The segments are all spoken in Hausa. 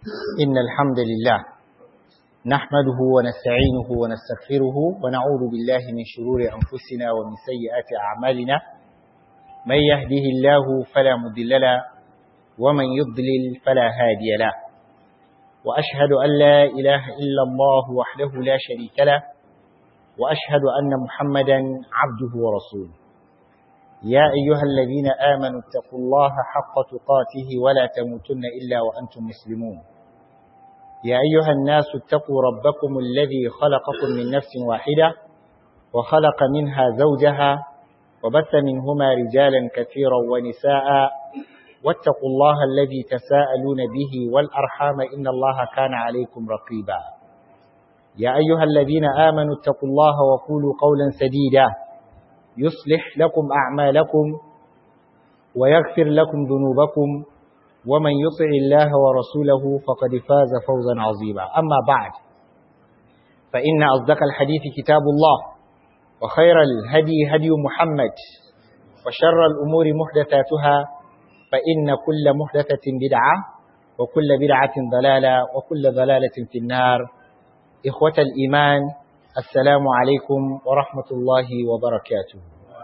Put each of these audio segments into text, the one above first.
إن الحمد لله نحمده ونستعينه ونستغفره ونعوذ بالله من شرور أنفسنا ومن سيئات أعمالنا من يهده الله فلا مضل له ومن يضلل فلا هادي له وأشهد أن لا إله إلا الله وحده لا شريك له وأشهد أن محمدا عبده ورسوله يا أيها الذين آمنوا اتقوا الله حق تقاته ولا تموتن إلا وأنتم مسلمون يا أيها الناس اتقوا ربكم الذي خلقكم من نفس واحدة وخلق منها زوجها وبث منهما رجالا كثيرا ونساء واتقوا الله الذي تساءلون به والأرحام إن الله كان عليكم رقيبا يا أيها الذين آمنوا اتقوا الله وقولوا قولا سديدا يصلح لكم أعمالكم ويغفر لكم ذنوبكم ومن يطع الله ورسوله فقد فاز فوزا عظيما أما بعد فإن أصدق الحديث كتاب الله وخير الهدي هدي محمد وشر الأمور محدثاتها فإن كل محدثة بدعة وكل بدعة ضلالة وكل ضلالة في النار إخوة الإيمان السلام عليكم ورحمة الله وبركاته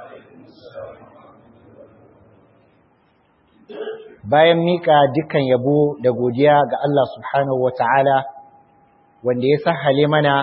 bayan mika dukkan yabo da godiya ga Allah subhanahu wata'ala wanda ya sahale mana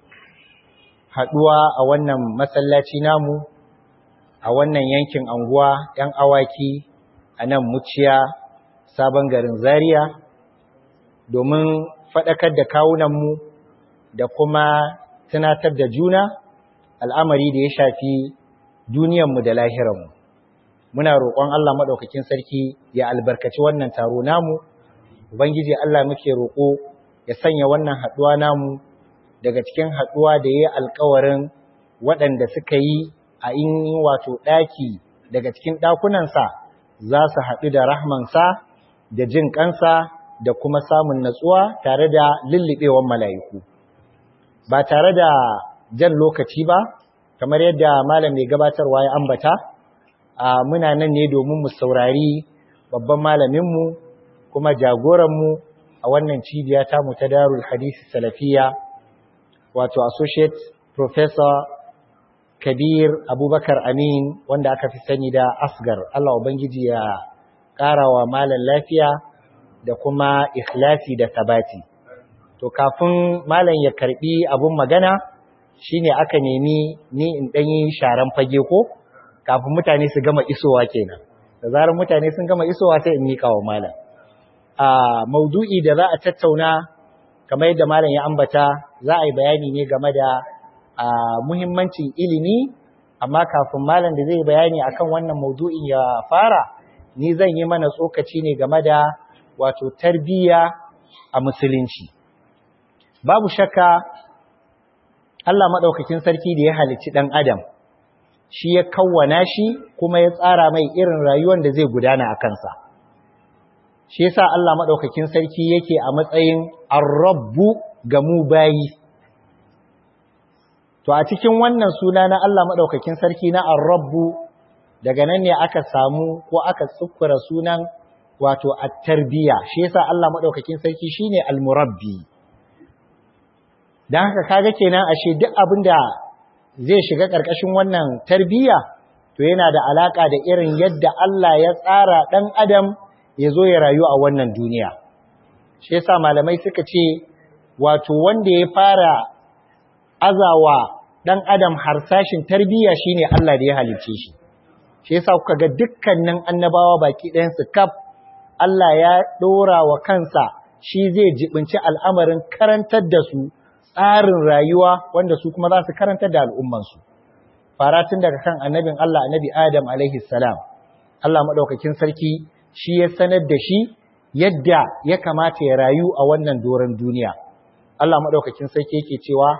haduwa a wannan masallaci namu a wannan yankin anguwa yan awaki a nan muciya sabon garin zaria domin faɗakar da kawunanmu da kuma tunatar da juna al'amari da ya shafi duniyanmu da lahiranmu. Muna roƙon Allah maɗaukakin sarki ya albarkaci wannan taro namu, Ubangiji Allah muke roƙo ya sanya wannan haɗuwa namu daga cikin haɗuwa da ya yi alkawarin waɗanda suka yi a in wato ɗaki daga cikin ɗakunansa za su haɗu da rahmansa da jin ƙansa da kuma samun natsuwa tare da lulluɓewan mala'iku. ba tare da jan lokaci ba kamar yadda malam mai gabatarwa ya ambata a muna nan ne domin mu saurari babban malaminmu kuma jagoranmu a wannan cibiya ta mu ta darul hadisi salafiya wato associate professor kabir abubakar amin wanda aka fi sani da asgar allah ubangiji ya ƙara wa malam lafiya da kuma ikhlasi da sabati to kafin malam ya karbi abun magana shine aka nemi ni in dan yi sharan fage ko kafin mutane su gama isowa kenan da zarar mutane sun gama isowa sai in mika wa malam a maudu'i da za a tattauna kamar yadda malam ya ambata za a yi bayani ne game da muhimmancin ilimi amma kafin malam da zai bayani akan wannan maudu'in ya fara ni zan yi mana tsokaci ne game da wato tarbiyya a musulunci babu shakka Allah maɗaukakin sarki da ya halicci ɗan adam shi ya kawwana shi kuma ya tsara mai irin rayuwar da zai gudana a kansa shi yasa Allah maɗaukakin sarki yake a matsayin arrabbu ga mu bayi to a cikin wannan suna na Allah maɗaukakin sarki na arrabbu daga nan ne aka samu ko aka tsukura sunan wato at-tarbiya shi yasa Allah maɗaukakin sarki shine al-murabbi don haka kaga kenan ashe duk abin da zai shiga ƙarƙashin wannan tarbiyya to yana da alaƙa da irin yadda Allah ya tsara ɗan adam ya zo ya rayu a wannan duniya shi yasa malamai suka ce wato wanda ya fara azawa ɗan adam harsashin tarbiyya shine Allah da ya halicce shi shi yasa kuka ga dukkanin annabawa baki ɗayansu kaf Allah ya ɗora wa kansa shi zai jibinci al'amarin karantar da su tsarin rayuwa wanda su kuma za su karanta da al'ummansu. Faratun daga kan annabin Allah annabi Adam alaihi salam, Allah maɗaukakin sarki shi ya sanar da shi yadda ya kamata ya rayu a wannan doron duniya. Allah maɗaukakin sarki yake cewa,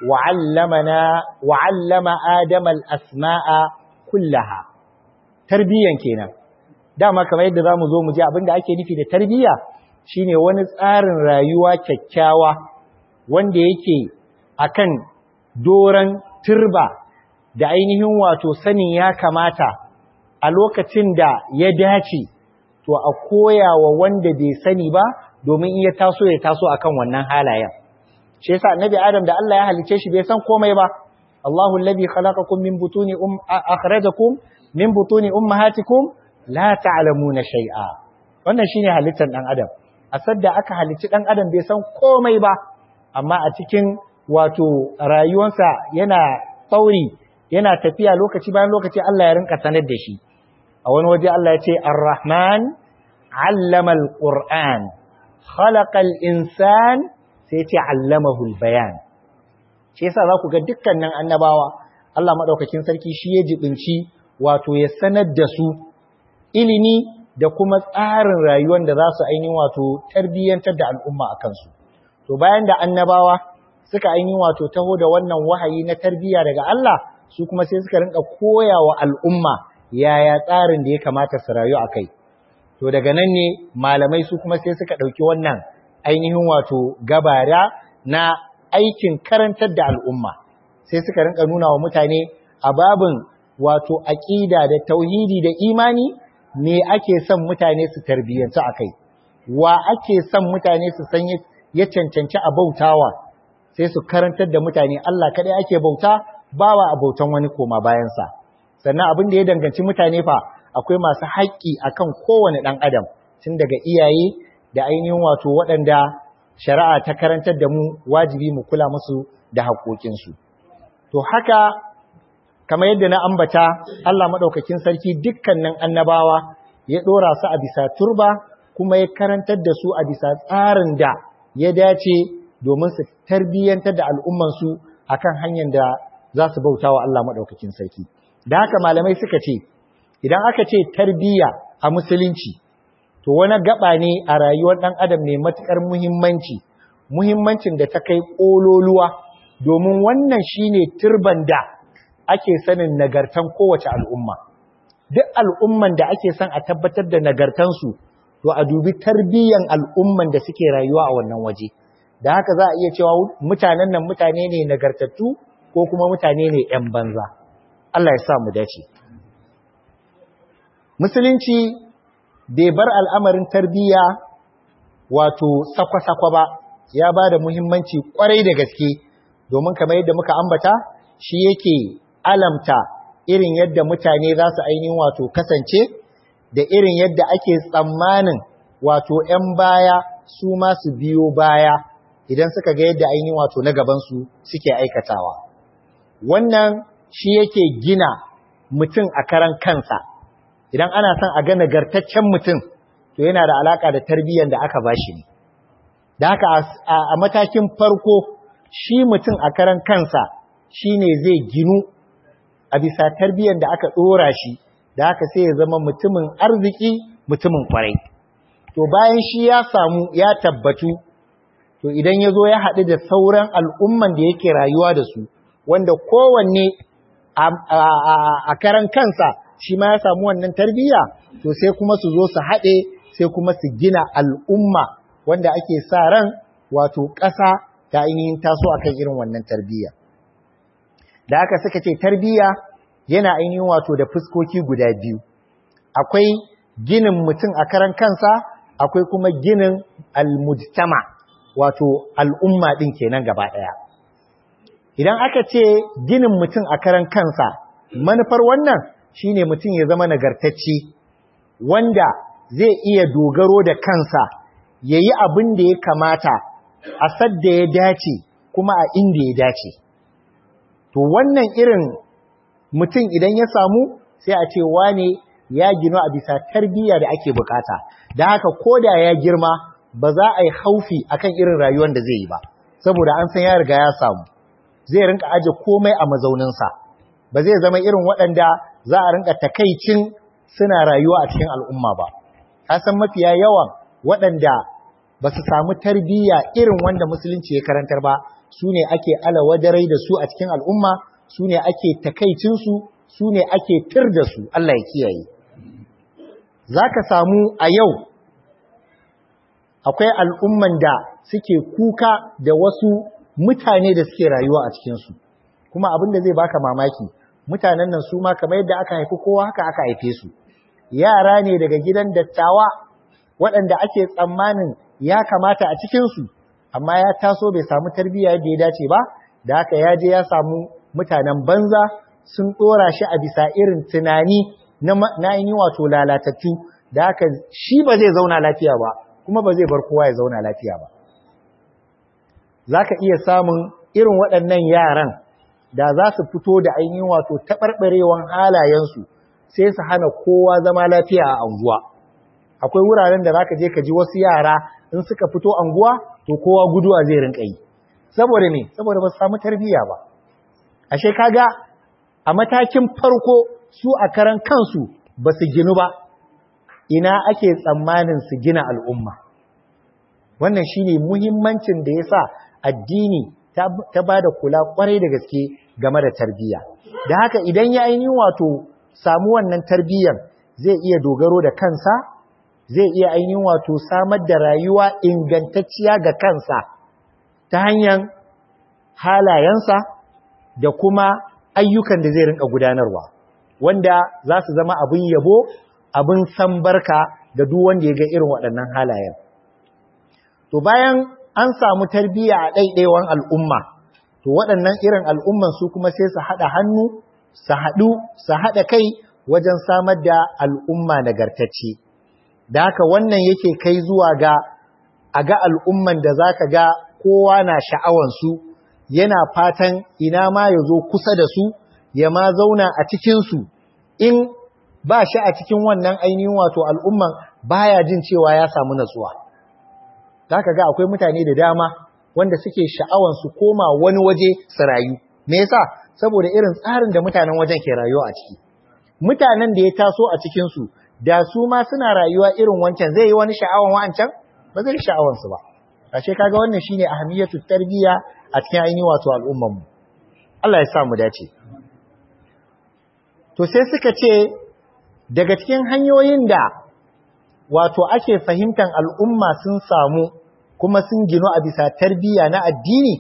wa'allama Adam al'asma'a kullaha. Tarbiyyan kenan. Dama kamar yadda za mu zo mu ji abin da ake nufi da tarbiyya shine wani tsarin rayuwa kyakkyawa wanda yake akan doran turba da ainihin wato sanin ya kamata a lokacin da ya dace to a koya wa wanda bai sani ba domin iya taso ya taso akan wannan halayen shi yasa annabi adam da Allah ya halice shi bai san komai ba Allahu alladhi khalaqakum min butuni um akhrajakum min butuni ummahatikum la ta'lamuna shay'a wannan shine halittar dan adam a sadda aka halici dan adam bai san komai ba amma a cikin wato rayuwarsa yana tsauri yana tafiya lokaci bayan lokaci Allah ya rinka sanar da shi a wani waje Allah ya ce ar-rahman 'allama al-qur'an khalaqa al-insan sai ce 'allamahu al-bayan shi yasa za ku ga dukkanin annabawa Allah madaukakin sarki shi ya jibinci wato ya sanar da su ilimi da kuma tsarin rayuwar da za su ainihin wato tarbiyyantar da al'umma a kansu. To bayan da annabawa suka ainihin wato taho da wannan wahayi na tarbiyya daga Allah su kuma sai suka rinka koya wa al'umma yaya tsarin da ya kamata su rayu a kai. To daga nan ne malamai su kuma sai suka ɗauki wannan ainihin wato gabara na aikin karantar da al'umma. Sai suka rinka nuna wa mutane a babin wato aƙida da tauhidi da imani me ake son mutane su tarbiyyantu a kai wa ake son mutane su san ya cancanci a bautawa sai su karantar da mutane Allah kaɗai ake bauta bawa a bautan wani koma bayansa sannan abin da ya danganci mutane fa akwai masu haƙƙi akan kowane ɗan adam tun daga iyaye da ainihin wato waɗanda shari'a ta karantar da mu wajibi mu kula musu da haƙoƙinsu to haka kamar yadda na ambata Allah maɗaukakin sarki dukkanin annabawa ya ɗora su a bisa turba kuma ya karantar da su a bisa tsarin da ya dace domin su tarbiyyantar da al'ummansu a kan hanyar da za su bauta wa Allah maɗaukakin sarki. Da haka malamai suka ce, idan aka ce tarbiyya a musulunci, to wani gaba ne a rayuwar ɗan adam mai matuƙar muhimmanci, muhimmancin da ta kai ƙololuwa, domin wannan shine turban da ake sanin nagartan kowace al'umma. Duk al'umman da ake son a tabbatar da nagartansu, to a dubi tarbiyyan al'umman da suke rayuwa a wannan waje. Da haka za a iya cewa mutanen nan mutane ne nagartattu ko kuma mutane ne ‘yan banza. Allah ya sa mu dace. Musulunci bai bar al'amarin tarbiyya wato sakwa-sakwa ba, ya ba da muhimmanci ƙwarai da gaske, domin kamar yadda muka ambata, shi yake alamta irin yadda mutane za su ainihin wato kasance da irin yadda ake tsammanin wato ‘yan baya su masu biyo baya idan suka ga yadda ainihin wato na gabansu suke aikatawa. Wannan shi yake gina mutum a karan kansa, idan ana son a ga nagartaccen mutum to yana da alaka da tarbiyyar da aka ba shi ne. Da haka a matakin farko shi mutum a karan kansa shi ne zai ginu a bisa tarbiyyar da aka ɗora shi da haka sai ya zama mutumin arziki mutumin kwarai to bayan shi ya samu ya tabbatu to idan ya zo ya haɗu da sauran al'umman da yake rayuwa da su wanda kowanne a karan kansa shi ma ya samu wannan tarbiyya to sai kuma su zo su haɗe sai kuma su gina al'umma wanda ake sa ran wato ƙasa ta ainihin taso akan irin wannan tarbiyya da aka suka ce tarbiyya yana ainihin wato da fuskoki guda biyu akwai ginin mutum a karan kansa akwai kuma ginin almujtama wato al'umma din kenan gaba daya idan aka ce ginin mutum a karan kansa manufar wannan shine mutum ya zama nagartacce wanda zai iya dogaro da kansa yayi abin da ya kamata a sadda ya dace kuma a inda ya dace to wannan irin mutum idan ya samu sai a ce wane ya gino a bisa tarbiyya da ake bukata da haka koda ya girma ba za a yi haufi akan irin rayuwar da zai yi ba saboda an san ya riga ya samu zai rinka aje komai a mazauninsa ba zai zama irin waɗanda za a rinka takaicin suna rayuwa a cikin al'umma ba ka san mafiya yawan waɗanda ba su samu tarbiyya irin wanda musulunci ya karantar ba su ne ake alawadarai da su a cikin al'umma su ne ake takaicinsu su ne ake tir da su Allah ya kiyaye za ka samu a yau akwai al'umman da suke kuka da wasu mutane da suke rayuwa a cikinsu kuma abin da zai baka mamaki mutanen nan su ma kamar yadda aka haifi kowa haka aka haife su yara ne daga gidan dattawa waɗanda ake tsammanin ya kamata a cikinsu amma ya taso bai samu tarbiyya yadda ya dace ba da haka ya je ya samu mutanen banza sun ɗora shi a bisa irin tunani na ainihin wato lalatattu da haka shi ba zai zauna lafiya ba kuma ba zai bar kowa ya zauna lafiya ba za ka iya samun irin waɗannan yaran da za su fito da ainihin wato taɓarɓarewan halayensu sai su hana kowa zama lafiya a anguwa akwai wuraren da za ka je ka ji wasu yara in suka fito anguwa to kowa guduwa zai rinka yi saboda ne saboda ba su samu tarbiyya ba ashe kaga a matakin farko su a karan kansu ba su ginu ba ina ake tsammanin su gina al'umma wannan shine muhimmancin da yasa addini ta ba da kula kwarai da gaske game da tarbiyya da haka idan ya ainihin wato samu wannan tarbiyyar zai iya dogaro da kansa zai iya ainihin wato samar da rayuwa ingantacciya ga kansa ta hanyar halayensa da kuma ayyukan da zai rinka gudanarwa wanda za su zama abin yabo abin san barka ga duk wanda ya ga irin waɗannan halayen to bayan an samu tarbiyya a ɗaiɗaiwan al'umma to waɗannan irin al'umman su kuma sai su haɗa hannu su haɗu su haɗa kai wajen samar da al'umma nagartacce da haka wannan yake kai zuwa ga a ga al'umman da za ka ga kowa na sha'awansu yana fatan ina ma ya zo kusa da su ya ma zauna a cikinsu in ba shi a cikin wannan ainihin wato al'umman baya jin cewa ya samu natsuwa za ka ga akwai mutane da dama wanda suke sha'awan su koma wani waje su rayu me yasa saboda irin tsarin da mutanen wajen ke rayuwa a ciki mutanen da ya taso a cikin su da su ma suna rayuwa irin wancan zai yi wani sha'awan wancan ba zai sha'awan su ba ashe kaga wannan shine ahamiyatu tarbiyya a cikin ainihin wato al'umman mu Allah ya sa mu dace to sai suka ce daga cikin hanyoyin da wato ake fahimtar al'umma sun samu kuma sun ginu a bisa tarbiyya na addini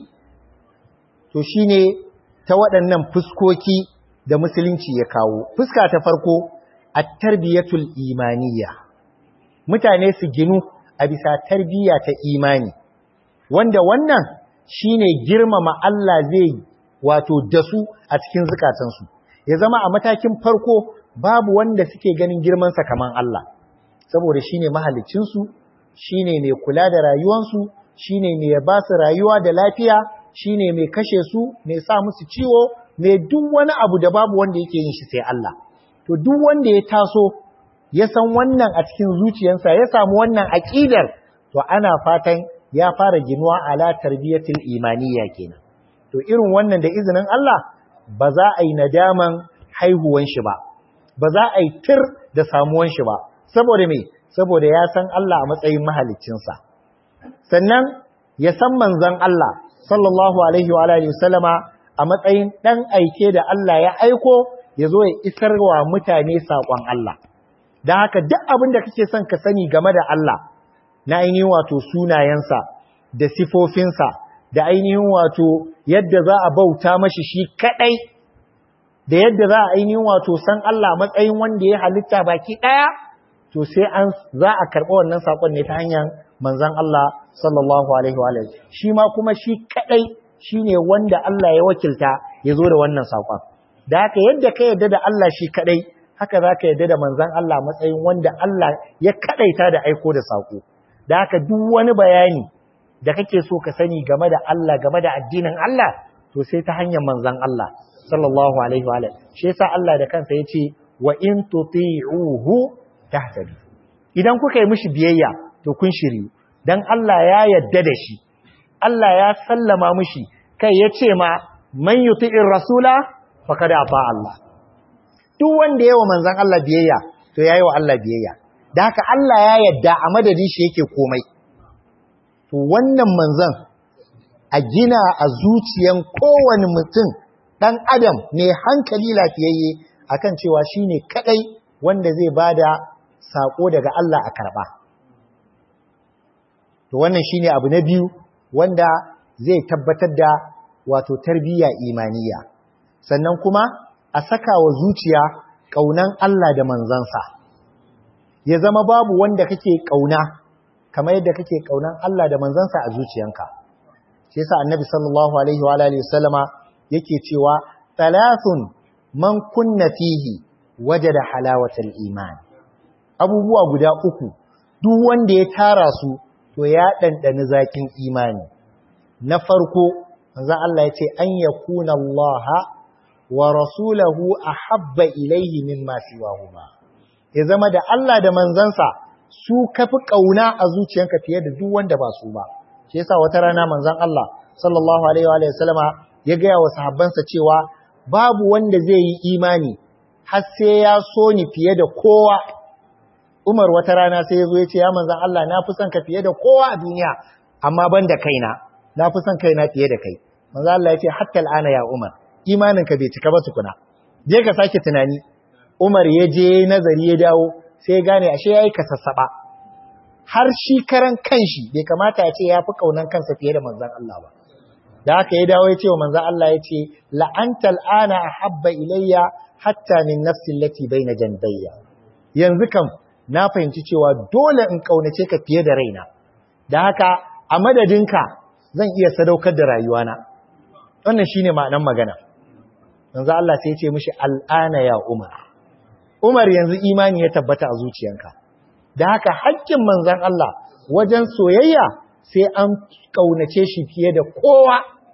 to shine ta waɗannan fuskoki da musulunci ya kawo fuska ta farko a tarbiyyatul imaniya mutane su ginu a bisa tarbiyya ta imani wanda wannan shine girmama Allah zai wato dasu a cikin zukatansu ya zama a matakin farko babu wanda suke ganin girmansa kaman Allah saboda shine mahaliccinsu shine mai kula da rayuwansu shine mai ba su rayuwa da lafiya shine mai kashe su mai sa musu ciwo mai duk wani abu da babu wanda yake yin shi sai Allah to duk wanda ya taso ya san wannan a cikin zuciyarsa ya samu wannan aqidar to ana fatan ya fara ginuwa ala tarbiyatul imaniyya kenan to irin wannan da izinin Allah ba za a yi nadaman haihuwan shi ba ba za a yi tir da samuwan shi ba saboda me saboda ya san Allah a matsayin mahaliccinsa sannan ya san manzon Allah sallallahu alaihi wa alihi wasallama a matsayin dan aike da Allah ya aiko ya zo ya isar wa mutane saƙon Allah dan haka duk abin da kake son ka sani game da Allah na ainihin wato sunayensa da sifofinsa da ainihin wato yadda za a bauta mashi shi kadai da yadda za a ainihin wato san Allah matsayin wanda ya halitta baki daya to sai an za a karɓi wannan sakon ne ta hanyar manzon Allah sallallahu alaihi wa shi ma kuma shi kadai shine wanda Allah ya wakilta ya zo da wannan sakon da haka yadda ka yadda da Allah shi kadai haka za ka yadda da manzon Allah matsayin wanda Allah ya kadaita da aiko da sako da haka duk wani bayani da kake so ka sani game da Allah game da addinin Allah to sai ta hanyar manzon Allah sallallahu alaihi wa alihi shi yasa Allah da kansa yace wa in tuti'uhu tahtadu idan kuka yi mishi biyayya to kun shiri dan Allah ya yadda da shi Allah ya sallama mishi kai yace ma man yuti'ir rasula faqad ata Allah duk wanda yayi wa manzon Allah biyayya to yayi wa Allah biyayya da haka Allah ya yadda a madadin shi yake komai to wannan manzon a gina a zuciyan kowane mutum ɗan adam ne hankali lafiyayye akan cewa shine kadai wanda zai bada sako daga Allah a karba to wannan shine abu na biyu wanda zai tabbatar da wato tarbiyya imaniya sannan kuma a saka wa zuciya kaunan Allah da manzansa ya zama babu wanda kake kauna kamar yadda kake kaunan Allah da manzansa a zuciyanka shi yasa annabi sallallahu alaihi wa alihi wasallama yake cewa thalathun man kunna fihi wajada halawatal iman abubuwa guda uku duk wanda ya tara su to ya dandani zakin imani na farko manzo Allah ya ce an yakuna Allah wa rasulahu ahabba ilayhi mimma siwahuma ya zama da Allah da manzansa su kafi kauna a zuciyanka fiye da duk wanda ba su ba shi yasa wata rana manzon Allah sallallahu alaihi wa sallama ya ga wa sahabbansa cewa babu wanda zai yi imani har sai ya so ni fiye da kowa Umar wata rana sai ya zo ya ce ya manzon Allah na fi son ka fiye da kowa a duniya amma ban da kaina na fi son kaina fiye da kai manzon Allah ya ce hatta al'ana ya Umar imaninka bai cika ba tukuna je ka sake tunani Umar ya je nazari ya dawo sai ya gane ashe yayi kasassaba har shi karan kanshi bai kamata ya ce ya fi kaunan kansa fiye da manzon Allah ba da haka ya dawo ya ce wa manzon Allah ya ce la'antal ana ahabba ilayya hatta min nafsi allati baina janbayya yanzu kam na fahimci cewa dole in kaunace ka fiye da raina da haka a madadinka zan iya sadaukar da rayuwana wannan shine ma'anar magana manzo Allah sai ya ce mishi al'ana ya Umar Umar yanzu imani ya tabbata a zuciyanka da haka haƙƙin manzon Allah wajen soyayya sai an kaunace shi fiye da kowa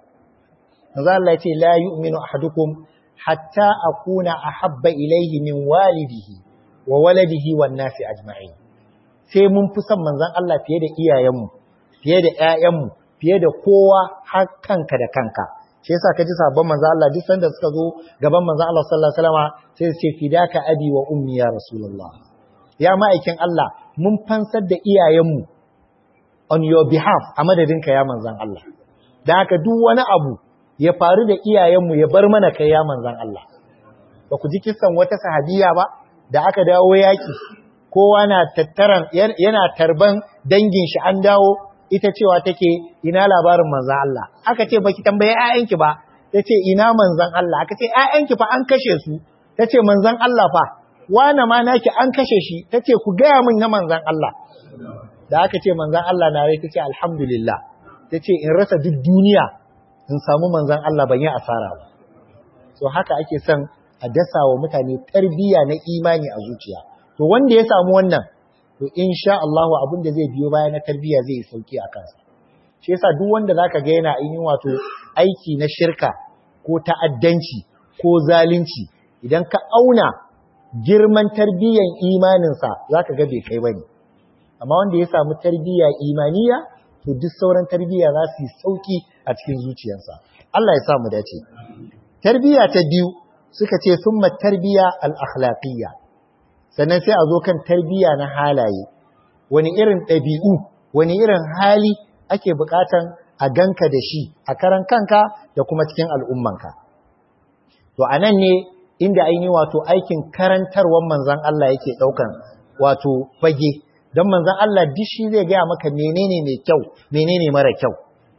manzo Allah ya ce la yu'minu ahadukum hatta akuna ahabba ilayhi min walidihi wa waladihi wan nasi ajma'in sai mun fi son manzon Allah fiye da iyayenmu fiye da ƴaƴanmu fiye da kowa har kanka da kanka shi yasa kaji sabon manzo Allah duk sanda suka zo gaban manzo Allah sallallahu alaihi wasallam sai su ce fidaka abi wa ummi ya rasulullah ya ma'aikin Allah mun fansar da iyayenmu on your behalf a madadinka ya manzon Allah da haka duk wani abu ya faru da iyayenmu ya bar mana kai ya manzon Allah ba ku ji kissan wata sahabiya ba da aka dawo yaki kowa na tattaran yana tarban dangin shi an dawo ita cewa take ina labarin manzan Allah aka ce baki tambaye ƴaƴanki ba tace ina manzan Allah aka ce ƴaƴanki fa an kashe su tace manzan Allah fa wana ma naki an kashe shi tace ku gaya min na manzan Allah da aka ce manzan Allah na rai tace alhamdulillah tace in rasa duk duniya in samu manzan Allah ban yi asara ba so haka ake son a dasa wa mutane tarbiyya na imani a zuciya to wanda ya samu wannan to insha Allah abin da zai biyo baya na tarbiyya zai sauki a kansa shi yasa duk wanda zaka ga yana yin wato aiki na shirka ko ta'addanci ko zalunci idan ka auna girman tarbiyyan imaninsa zaka ga bai kai bane amma wanda ya samu tarbiyya imaniya to duk sauran tarbiyya za su yi sauki a cikin zuciyarsa Allah ya sa mu dace tarbiyya ta biyu suka ce summa tarbiyya al-akhlaqiyya sannan sai a zo kan tarbiyya na halaye wani irin ɗabi'u wani irin hali ake buƙatan a ganka da shi a karan kanka da kuma cikin al'ummanka to a nan ne inda aini wato aikin karantarwar manzan Allah yake ɗaukan wato fage don manzan Allah duk shi zai gaya maka menene mai kyau menene mara kyau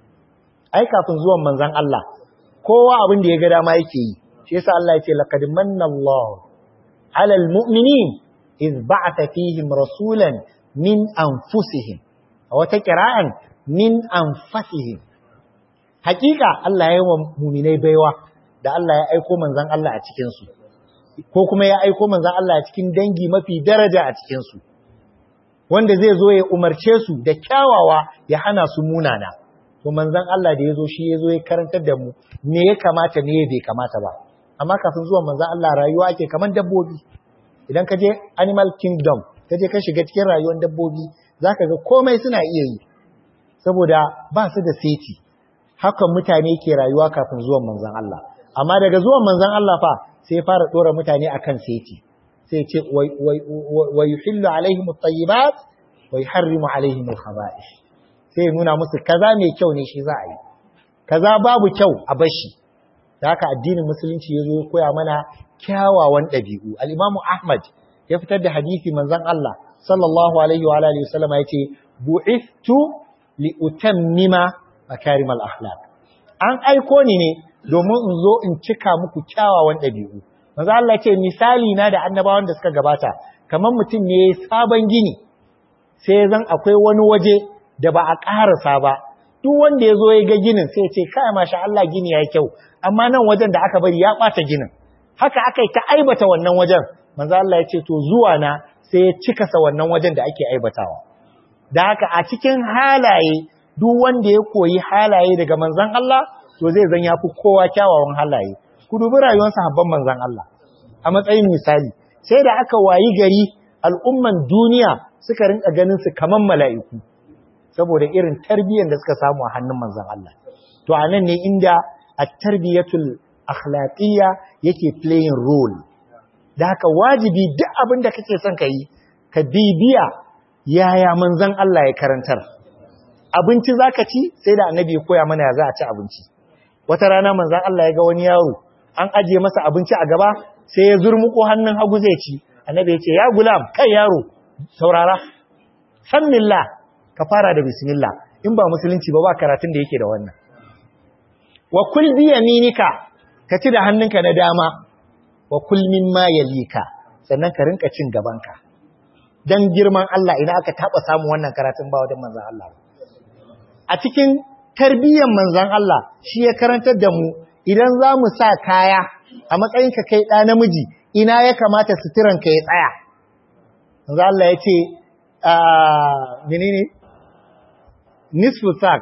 ai kafin zuwan manzan Allah kowa abin da ya ga dama yake yi shi yasa Allah ya ce laqad manna Allah 'alal mu'minin iz ba'atha fihim rasulan min anfusihim a wata kira'an min anfasihim hakika Allah ya yi wa muminai baiwa da Allah ya aiko manzan Allah a cikin su ko kuma ya aiko manzan Allah a cikin dangi mafi daraja a cikin su wanda zai zo ya umarce su da kyawawa ya hana su munana to manzan Allah da ya zo shi ya zo ya karantar da mu me ya kamata me bai kamata ba amma kafin zuwan manzan Allah rayuwa ake kaman dabbobi idan ka je animal kingdom ka je ka shiga cikin rayuwar dabbobi za ka ga komai suna iya yi saboda ba su da seti hakan mutane ke rayuwa kafin zuwan manzan Allah amma daga zuwan manzan Allah fa sai fara ɗora mutane akan seti sai ce wa yuhillu alaihim at-tayyibat wa yuharrimu alaihim al-khaba'ith sai nuna musu kaza mai kyau ne shi za a yi kaza babu kyau a bashi da haka addinin musulunci ya zo ya koya mana kyawawan ɗabi'u al-imamu ahmad ya fitar da hadisi manzon Allah sallallahu alaihi wa alihi wasallam yace bu'ithtu li utammima makarim al-akhlaq an aiko ni ne domin in zo in cika muku kyawawan ɗabi'u manzo Allah ce misali na da annabawan da suka gabata kamar mutum ne sabon gini sai zan akwai wani waje da ba a ƙarasa ba duk wanda ya zo ya ga ginin sai ya ce kai masha Allah gini ya kyau amma nan wajen da aka bari ya ɓata ginin haka aka yi ta aibata wannan wajen manzo Allah ya ce to zuwa na sai ya cikasa wannan wajen da ake aibatawa da haka a cikin halaye duk wanda ya koyi halaye daga manzon Allah to zai zan yafi kowa kyawawan halaye ku dubi rayuwar sahabban manzon Allah a matsayin misali sai da aka wayi gari al'umman duniya suka rinka ganin su kaman mala'iku saboda irin tarbiyyar da suka samu a hannun manzon Allah to anan ne inda at-tarbiyatul akhlaqiyya yake playing role da haka wajibi duk abin da kake son ka yi ka bibiya yaya manzon Allah ya karantar abinci zaka ci sai da annabi ya koya mana ya za a ci abinci wata rana manzon Allah ya ga wani yaro an ajiye masa abinci a gaba sai ya zurmuko hannun hagu zai ci annabi ya ce ya gulam kai yaro saurara sannillah ka fara da bismillah in ba musulunci ba ba karatun da yake da wannan wa kul bi yaminika ka ci da hannunka na dama wa kul mimma yalika sannan ka rinka cin gabanka dan girman Allah ina aka taba samu wannan karatun ba wajen manzon Allah a cikin tarbiyyar manzon Allah shi ya karantar da mu idan za mu sa kaya a matsayin ka kai ɗa namiji ina ya kamata suturan ka ya tsaya manzon Allah ya ce menene nisfu sak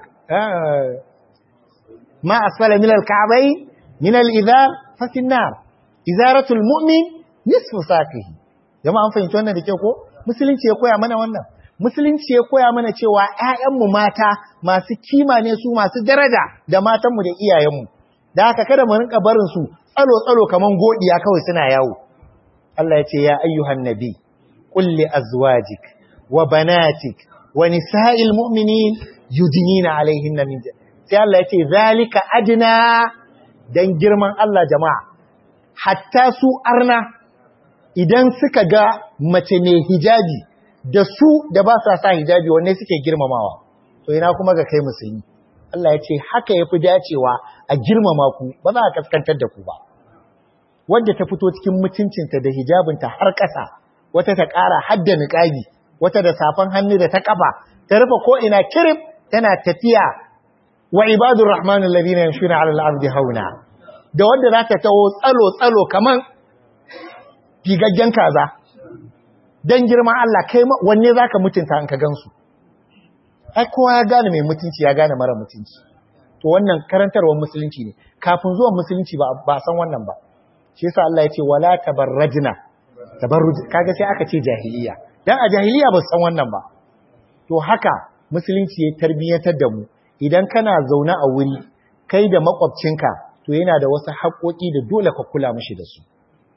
ma asfala min al-ka'bay min al-idhar fa fi an-nar izaratul mu'min nisfu saqihi jama'a an fahimci wannan da ke ko musulunci ya koya mana wannan musulunci ya koya mana cewa ƴaƴanmu mata masu kima ne su masu daraja da matanmu da iyayenmu da haka kada mu rinka barin su tsalo tsalo kaman godiya kawai suna yawo Allah ya ce ya ayyuhan nabi qul li azwajik wa banatik wa nisa'il mu'minin yudnina alaihinna min sai Allah ya ce zalika adna dan girman Allah jama'a hatta su arna idan suka ga mace mai hijabi da su da ba sa sa hijabi wanne suke girmamawa to ina kuma ga kai musulmi Allah ya ce haka yafi dacewa a girmama ku ba za a kaskantar da ku ba wanda ta fito cikin mutuncinta da hijabinta har ƙasa wata ta ƙara hadda niqabi wata da safan hannu da ta kafa ta rufe ko ina kirif tana tafiya wa ibadur rahmanul ladina yamshuna 'ala al-ardi hauna da wanda za ta taho tsalo-tsalo kaman figaggen kaza don girman Allah kai wanne za ka mutunta in ka gansu ai kowa ya gane mai mutunci ya gane mara mutunci to wannan karantarwar musulunci ne kafin zuwan musulunci ba ba san wannan ba shi yasa Allah ya ce wala tabarrajna tabarruj kaga sai aka ce jahiliya dan a jahiliya ba san wannan ba to haka musulunci ya tarbiyyantar da mu idan kana zaune a wuri kai da makwabcinka to yana da wasu haƙoƙi da dole ka kula mishi da su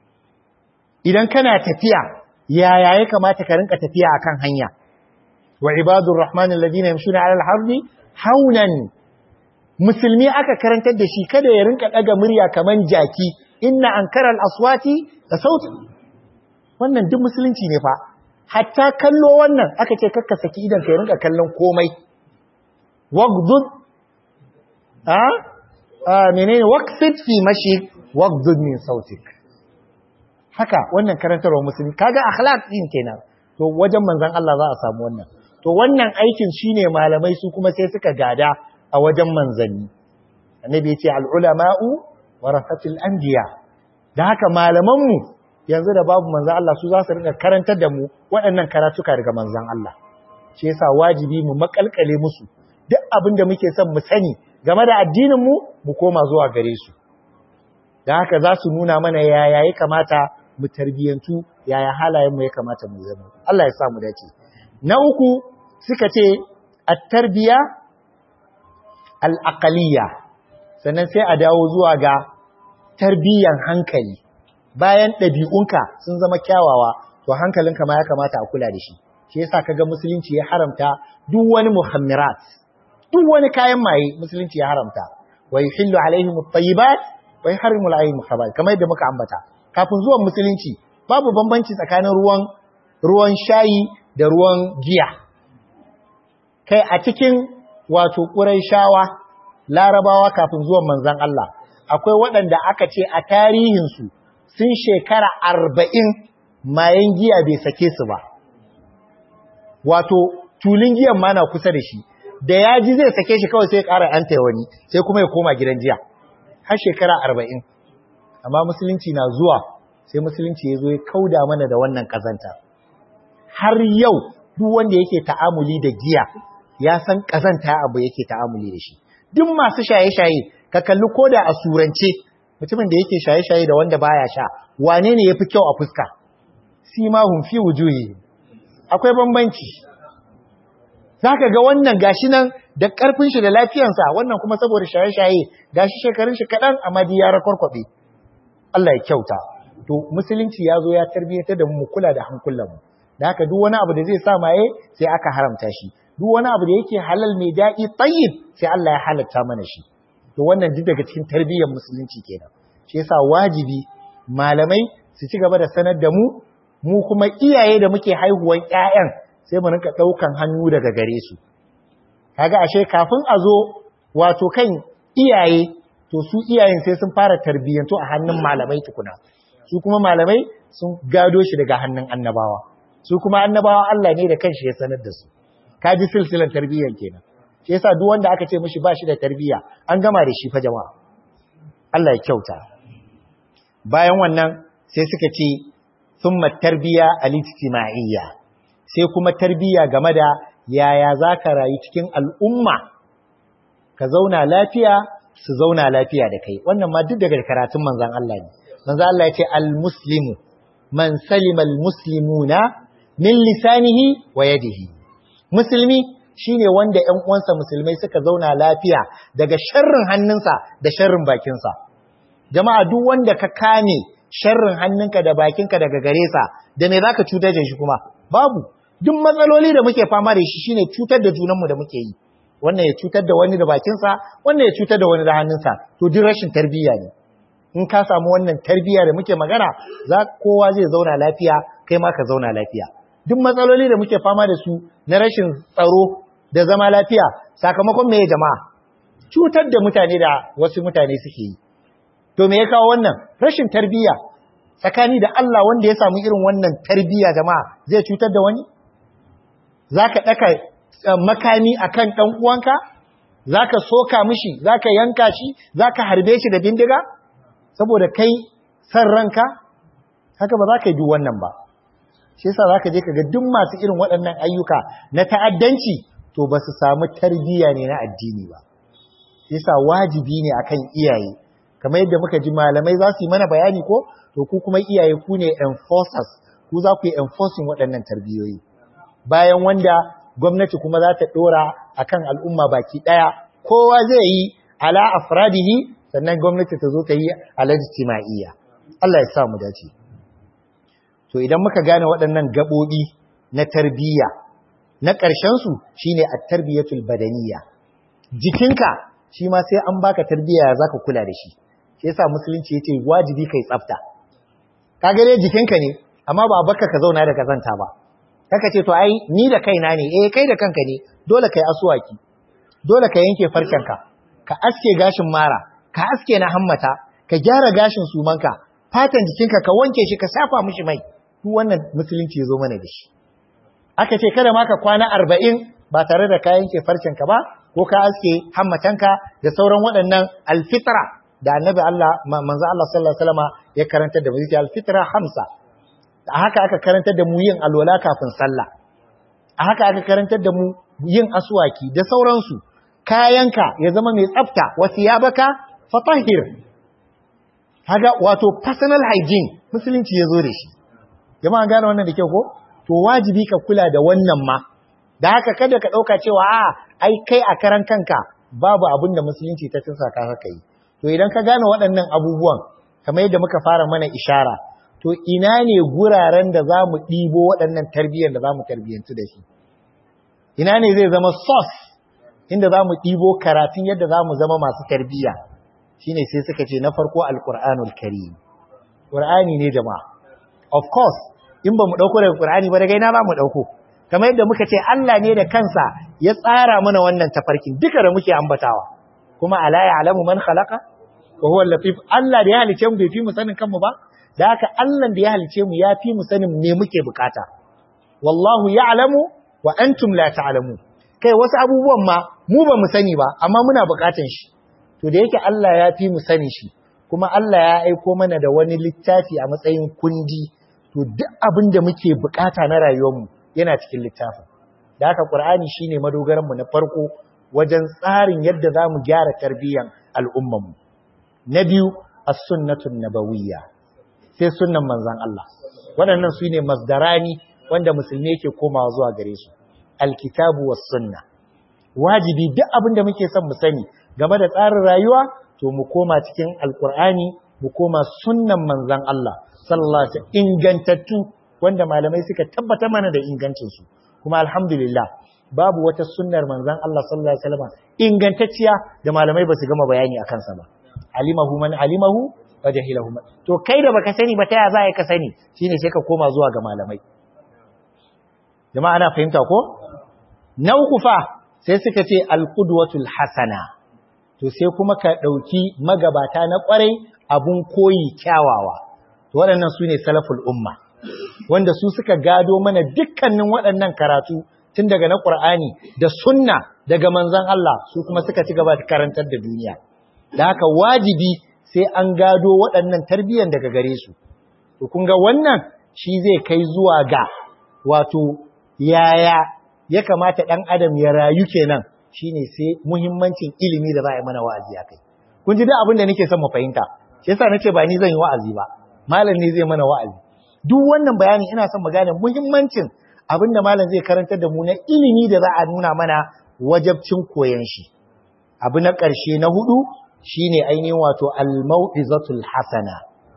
idan kana tafiya yaya ya kamata ka rinka tafiya akan hanya wa ibadur rahman alladhina yamshuna 'ala al-ardi haunan musulmi aka karantar da shi kada ya rinka daga murya kaman jaki inna ankara al-aswati da sauti wannan duk musulunci ne fa hatta kallo wannan aka ce kakka saki idan ka rinka kallon komai wagdud a menene waqsid fi mashi waqdud min sautik haka wannan karantarwa musulmi kaga akhlaq din kenan to wajen manzon Allah za a samu wannan to wannan aikin shine malamai su kuma sai suka gada a wajen manzanni annabi yace al ulama'u warasatul anbiya da haka malaman mu yanzu da babu manzon Allah su za su rinka karantar da mu waɗannan karatuka daga manzon Allah shi yasa wajibi mu makalkale musu duk abin da muke son mu sani game da addinin mu mu koma zuwa gare su da haka za su nuna mana yaya ya kamata mu tarbiyantu yaya halayen mu ya kamata mu zama Allah ya sa mu dace na uku suka ce at-tarbiya al-aqliyya sannan sai a dawo zuwa ga tarbiyan hankali bayan ɗabi'unka sun zama kyawawa to hankalinka ma ya kamata a kula da shi shi yasa kaga musulunci ya haramta duk wani muhammirat duk wani kayan maye musulunci ya haramta wa yuhillu alaihim at-tayyibat wa yuharrimu alaihim al-khaba'ith kamar yadda muka ambata kafin zuwan musulunci babu bambanci tsakanin ruwan ruwan shayi da ruwan giya kai a cikin wato shawa larabawa kafin zuwan manzon Allah akwai waɗanda aka ce a tarihinsu sun shekara arba'in mayan giya bai sake su ba wato tulun giyan ma na kusa da shi da ya ji zai sake shi kawai sai ya ƙara an wani sai kuma ya koma gidan jiya har shekara arba'in amma musulunci na zuwa sai musulunci ya zo ya kauda mana da wannan ƙazanta har yau duk wanda yake ta'amuli da giya ya san ƙazanta abu yake ta'amuli da shi duk masu shaye-shaye ka kalli koda a surance mutumin da yake shaye-shaye da wanda baya sha wane ne yafi kyau a fuska simahum fi wujuhi akwai bambanci zaka ga wannan gashi nan da karfin shi da lafiyarsa wannan kuma saboda shaye-shaye gashi shekarun shi kadan amma di ya rakwarkwabe Allah ya kyauta to musulunci ya zo ya tarbiyyata da mu kula da hankulan mu da haka duk wani abu da zai sa maye sai aka haramta shi duk wani abu da yake halal mai daɗi tayyib sai Allah ya halatta mana shi to wannan duk daga cikin tarbiyyar musulunci kenan shi yasa wajibi malamai su ci gaba da sanar da mu mu kuma iyaye da muke haihuwan ƴaƴan sai mu rinka ɗaukan hannu daga gare su kaga ashe kafin a zo wato kan iyaye to su iyayen sai sun fara tarbiyyantu a hannun malamai tukuna su kuma malamai sun gado shi daga hannun annabawa su kuma annabawa Allah ne da kanshi ya sanar da su kaji silsilar tarbiyyar kenan shi yasa duk wanda aka ce mishi ba shi da tarbiyya an gama da shi fa jama'a Allah ya kyauta bayan wannan sai suka ce thumma tarbiya al-ijtima'iyya sai kuma tarbiyya game da yaya zaka rayu cikin al'umma ka zauna lafiya su zauna lafiya da kai wannan ma duk daga karatun manzon Allah ne manzon Allah ya ce al-muslimu man salima al-muslimuna min lisanihi wa yadihi musulmi shine wanda ƴan uwansa musulmai suka zauna lafiya daga sharrin hannunsa da sharrin bakinsa jama'a duk wanda ka kame sharrin hannunka da bakinka daga gare sa da me zaka cutar da shi kuma babu duk matsaloli da muke fama da shi shine cutar da junanmu da muke yi wannan ya cutar da wani da bakinsa wannan ya cutar da wani da hannunsa to duk rashin tarbiyya ne in ka samu wannan tarbiyya da muke magana za kowa zai zauna lafiya kai ma ka zauna lafiya duk matsaloli da muke fama da su na rashin tsaro da zama lafiya sakamakon me jama'a cutar da mutane da wasu mutane suke yi to me ya kawo wannan rashin tarbiyya tsakani da Allah wanda ya samu irin wannan tarbiyya jama'a zai cutar da wani zaka daka makami akan dan uwanka zaka soka mishi zaka yanka shi zaka harbe shi da bindiga saboda kai san ranka haka ba za ka yi duk wannan ba shi yasa zaka je kaga duk masu irin waɗannan ayyuka na ta'addanci to ba su samu tarbiyya ne na addini ba yasa wajibi ne akan iyaye kamar yadda muka ji malamai za su yi mana bayani ko to ku kuma iyaye ku ne enforcers ku za ku yi enforcing waɗannan tarbiyoyi bayan wanda gwamnati kuma za ta ɗora akan al'umma baki ɗaya kowa zai yi ala afradihi sannan gwamnati ta zo ta yi ala ijtima'iyya Allah ya sa mu dace to idan muka gane waɗannan gaɓoɓi na tarbiyya na ƙarshensu shi ne a tarbiyyatul badaniya jikinka shi ma sai an baka tarbiyya za ka kula da shi shi yasa musulunci ya ce wajibi kai tsafta ka gane jikinka ne amma ba baka ka zauna da kazanta ba kaka ce to ai ni da kaina ne eh kai da kanka ne dole kai asuwaki dole ka yanke farkenka ka aske gashin mara ka aske na hammata ka gyara gashin sumanka fatan jikinka ka wanke shi ka safa mishi mai duk wannan musulunci ya zo mana da shi aka ce kada ma ka kwana arba'in ba tare da ka yanke farcenka ba ko ka aske hammatanka da sauran waɗannan alfitra da annabi Allah manzo Allah sallallahu alaihi wasallam ya karantar da mu yake alfitra hamsa a haka aka karantar da mu yin alwala kafin sallah a haka aka karantar da mu yin aswaki da sauransu kayanka ya zama mai tsafta wa thiyabaka fatahhir kaga wato personal hygiene musulunci ya zo da shi jama'a gane wannan da kyau ko to wajibi ka kula da wannan ma da haka kada ka dauka cewa a ai kai a karan kanka babu abin da musulunci ta tunsa ka haka yi to idan ka gane waɗannan abubuwan kamar yadda muka fara mana ishara to ina ne guraren da za mu ɗibo waɗannan tarbiyyar da za mu tarbiyyantu da shi ina ne zai zama source inda za mu ɗibo karatun yadda za mu zama masu tarbiyya shine sai suka ce na farko alƙur'anul karim ƙur'ani ne jama'a of course in ba mu ɗauko daga ƙur'ani ba daga ina ba mu ɗauko kamar yadda muka ce Allah ne da kansa ya tsara mana wannan tafarkin duka da muke ambatawa kuma ala ya'lamu man khalaqa wa huwa al-latif Allah da ya halice mu bai fi mu sanin kanmu ba da haka Allah da ya halice mu ya fi mu sanin me muke bukata wallahu ya'lamu wa wa antum la ta'lamu kai wasu abubuwan ma mu ba mu sani ba amma muna bukatan shi to da yake Allah ya fi mu sani shi kuma Allah ya aiko mana da wani littafi a matsayin kundi to duk abin da muke bukata na rayuwarmu yana cikin littafin da haka Qur'ani shine madogaran mu na farko wajen tsarin yadda zamu gyara tarbiyyar al'ummar mu na biyu as-sunnatun nabawiyya sai sunnan manzon Allah waɗannan su ne masdarani wanda musulmi yake komawa zuwa gare su alkitabu was sunna wajibi duk abin da muke son mu sani game da tsarin rayuwa to mu koma cikin alkur'ani mu koma sunnan manzon Allah sallallahu alaihi wasallam ingantattu wanda malamai suka tabbatar mana da ingancin su kuma alhamdulillah babu wata sunnar manzon Allah sallallahu alaihi wasallam ingantacciya da malamai ba su gama bayani akan sa ba alimahu man alimahu wa jahilahu man to kai da baka sani ba ta ya za ka sani shine sai ka koma zuwa ga malamai jama'a ana fahimta ko na uku fa sai suka ce alqudwatul hasana to sai kuma ka dauki magabata na kwarai abun koyi kyawawa to waɗannan su ne salaful umma wanda su suka gado mana dukkanin waɗannan karatu tun daga na Qur'ani da sunna daga manzon Allah su kuma suka ci gaba da karantar da duniya da haka wajibi sai an gado waɗannan tarbiyyar daga gare su to kun ga wannan shi zai kai zuwa ga wato yaya ya kamata ɗan adam ya rayu kenan shine sai muhimmancin ilimi da za a yi mana wa'azi a kai kun ji duk abin da nake son mu fahimta shi yasa nace ba ni zan yi wa'azi ba malam ne zai mana wa'azi duk wannan bayani ina son mu gane muhimmancin abin da malam zai karantar da mu na ilimi da za a nuna mana wajabcin koyon shi abu na ƙarshe na hudu shine ainihin wato al-mau'izatul hasana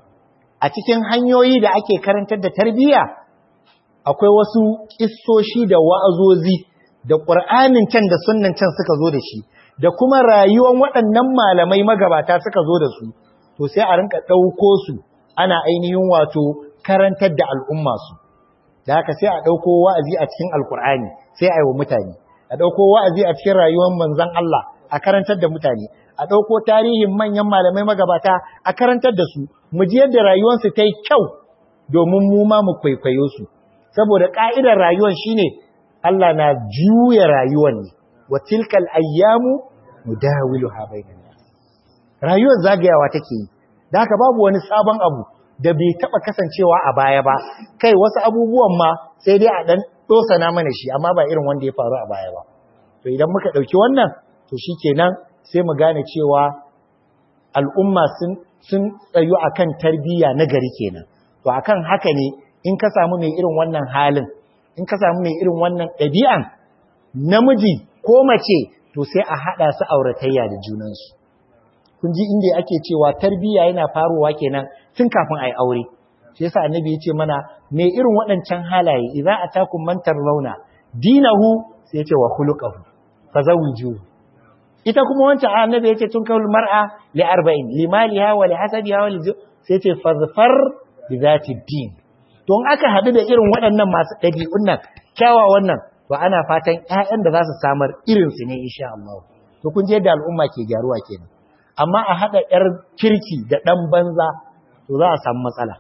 a cikin hanyoyi da ake karantar da tarbiyya akwai wasu kissoshi da wa'azozi da ƙur'anin can da sunnan can suka zo da shi da kuma rayuwar waɗannan malamai magabata suka zo da su to sai a rinka ɗauko su ana ainihin wato karantar da al'umma su da haka sai a ɗauko wa'azi a cikin alƙur'ani sai a yi wa mutane a ɗauko wa'azi a cikin rayuwar manzon Allah a karantar da mutane a ɗauko tarihin manyan malamai magabata a karantar da su mu ji yadda rayuwarsu ta yi kyau domin mu ma mu kwaikwayo su saboda ƙa'idar rayuwar shine Allah na juya rayuwar ne wa tilkal ayyamu mudawiluha bainan nas rayuwar zagayawa take yi da haka babu wani sabon abu da bai taba kasancewa a baya ba kai wasu abubuwan ma sai dai a dan dosana mana shi amma ba irin wanda ya faru a baya ba to idan muka dauki wannan to shikenan sai mu gane cewa al'umma sun sun tsayu akan tarbiyya na gari kenan to akan haka ne in ka samu mai irin wannan halin in ka samu mai irin wannan ɗabi'an namiji ko mace to sai a haɗa su auratayya da junansu kun ji inda ake cewa tarbiyya yana faruwa kenan tun kafin a yi aure shi yasa annabi ya ce mana mai irin waɗancan halaye idan a takun mantar launa dinahu sai ya ce wa khuluquhu fazawiju ita kuma wancan annabi ya ce tun kawul mar'a li arba'in limaliha wa li hasabiha wa li sai ya ce fazfar bi zati din to in aka haɗu da irin waɗannan masu ɗabi'un nan kyawawan nan to ana fatan ƴaƴan da za su samar irin su ne insha Allah to kun je da al'umma ke gyaruwa kenan amma a haɗa ƴar kirki da ɗan banza to za a samu matsala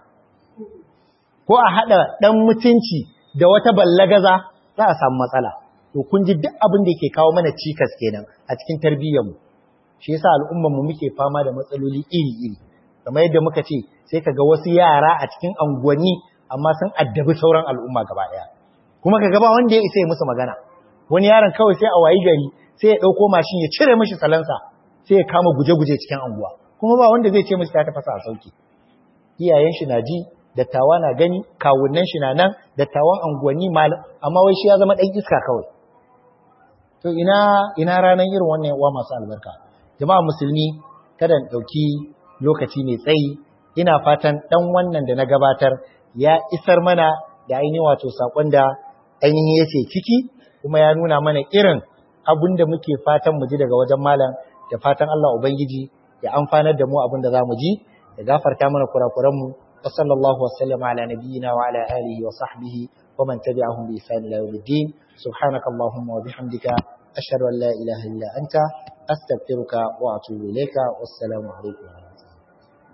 ko a haɗa ɗan mutunci da wata ballagaza za a samu matsala to kun ji duk abin da ke kawo mana cikas kenan a cikin tarbiyyarmu shi yasa al'ummar mu muke fama da matsaloli iri-iri kamar yadda muka ce sai kaga wasu yara a cikin anguwanni amma sun addabi sauran al'umma gaba ɗaya kuma ka gaba wanda ya isa ya musu magana wani yaron kawai sai a wayi gari sai ya ɗauko mashin ya cire mishi salansa sai ya kama guje-guje cikin anguwa kuma ba wanda zai ce mishi ta tafasa a sauki iyayen shi na ji dattawa na gani kawunan shi na nan dattawan anguwanni malam amma wai shi ya zama ɗan iska kawai to ina ina ranar irin wannan yawa masu albarka jama'a musulmi kada in ɗauki lokaci mai tsayi ina fatan ɗan wannan da na gabatar ya isar mana da ainihin wato saƙon da ainihin yake ciki kuma ya nuna mana irin abin da muke fatan mu ji daga wajen malam da fatan Allah Ubangiji ya amfanar da mu abin da za mu ji ya gafarta mana kurakuranmu wa sallallahu wasallama ala nabiyyina wa ala alihi wa sahbihi wa man tabi'ahum bi ihsan ila yawmiddin subhanaka allahumma wa bihamdika ashhadu an la ilaha illa anta astaghfiruka wa atubu ilayka wassalamu alaikum